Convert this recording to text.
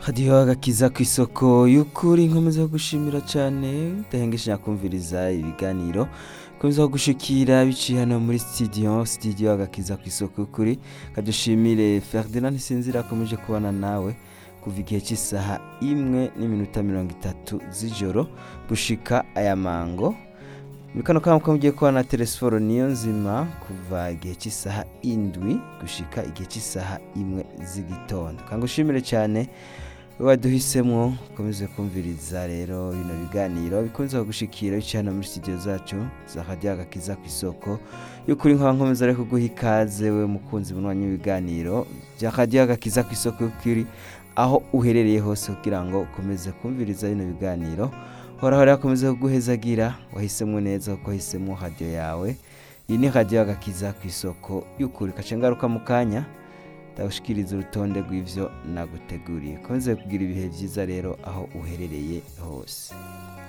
hadiho agakiza ku isoko y'ukuri nkomeza gushimira cyane udahengesha kumviriza ibiganiro komeza gushikira biciye hano muri studio studio agakiza ku isoko y'ukuri kadushimire Ferdinand Sinzira akomeje kubana nawe kuva igihe cy'isaha imwe n'iminota mirongo itatu z'ijoro gushika aya mango muri kano kanya ko mugiye kubona telesiforo niyo nzima kuva igihe cy'isaha indwi gushika igihe cy'isaha imwe z'igitondo kangushimire cyane wowe waduhisemo ukomeze kumviriza rero bino biganiro bikunze gushikira biciye hano muri studio zacu za radiyo agakiza ku isoko y'ukuri nkaba nkomeza rero kuguha ikaze we mukunzi munwanya w'ibiganiro bya radiyo agakiza ku isoko y'ukuri aho uherereye hose kugira ngo ukomeze kumviriza bino biganiro horaho rero akomeza kuguhezagira wahisemo neza kuko wahisemo radiyo yawe iyi ni radiyo agakiza ku isoko y'ukuri kace ngaruka mu kanya ndagushikiriza urutonde rw'ivyo naguteguriye komeze kugira ibihe byiza rero aho uherereye hose